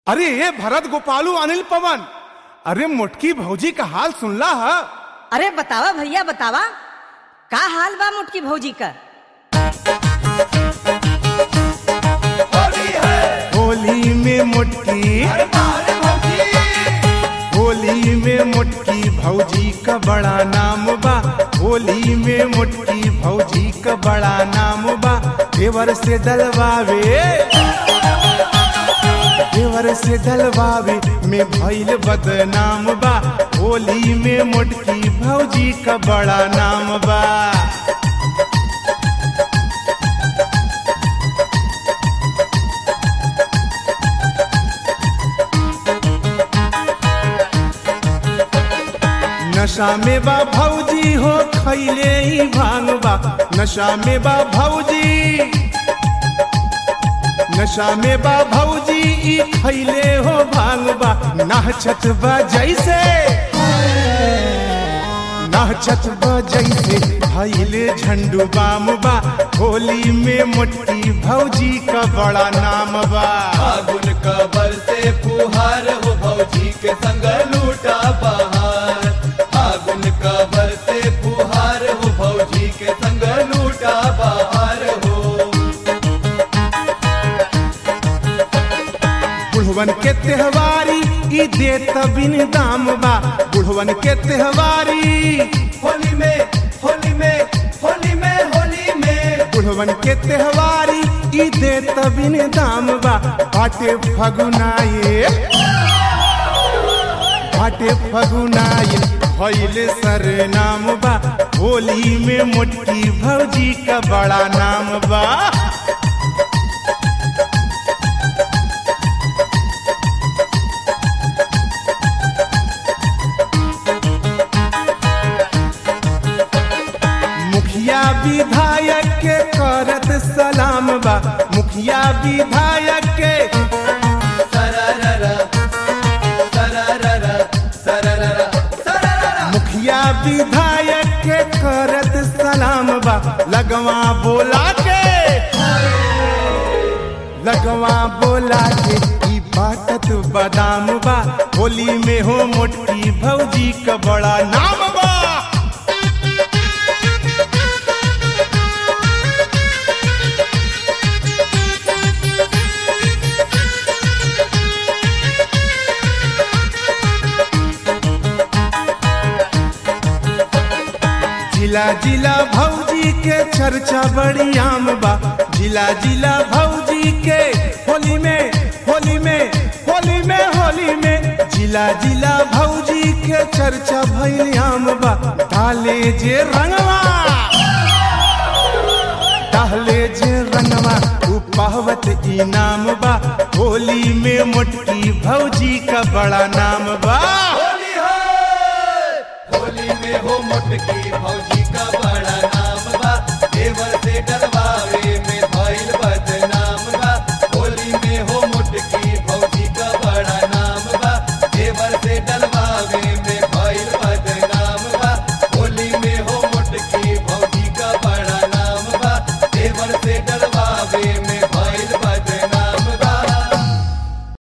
अरे ये भरत गोपालू अनिल पवन अरे मोटकी भौजी का हाल सुनला है अरे बतावा भैया बतावा का हाल बा मुटकी भौजी का होली में मुटकी होली में मुटकी भौजी का बड़ा नाम बा होली में मुटकी भौजी का बड़ा नाम बा देवर से डलवावे देवर से डलवावे में भइल बदनाम बा होली में मुटकी भौजी का बड़ा नाम बा नशा में बा भौजी हो खैले ही भांग बा नशा में बा भौजी नशा में बा भौजी ई खैले हो भांग बा नाचत बा जैसे नाचत बा जैसे भैले झंडू बाम बा होली में मोटकी भौजी का बड़ा नाम बा फागुन कबर से फुहार हो भौजी के संग लूटा बहार फागुन कबर से फुहार हो भौजी के संग लूटा बहार हो बुढ़वन के त्योहारी ई देत बिन दाम बा बुढ़वन के त्योहारी होली में होली में होली में होली में बुढ़वन के त्योहारी ई देत बिन दाम बा बाटे फगुनाए बाटे फगुनाए भइल सर नाम बा होली में मोटकी भौजी का बड़ा नाम बा मुखिया विधायक के करत सलाम बा मुखिया विधायक के सरररा सरररा सरररा सरररा मुखिया विधायक के करत सलाम बा लगवा बोला के लगवा बोला के ई बाटत बादाम बा होली में हो मोटकी भौजी का बड़ा नाम बा जिला जिला भौजी के चर्चा बड़ी आम बा जिला जिला भौजी के होली में होली में होली में होली में जिला जिला भौजी के चर्चा भइल आम बा डाले जे रंगवा डाले जे रंगवा उ पावत इनाम बा होली में मोटकी भौजी का बड़ा नाम बा होली है होली में हो मोटकी भौजी का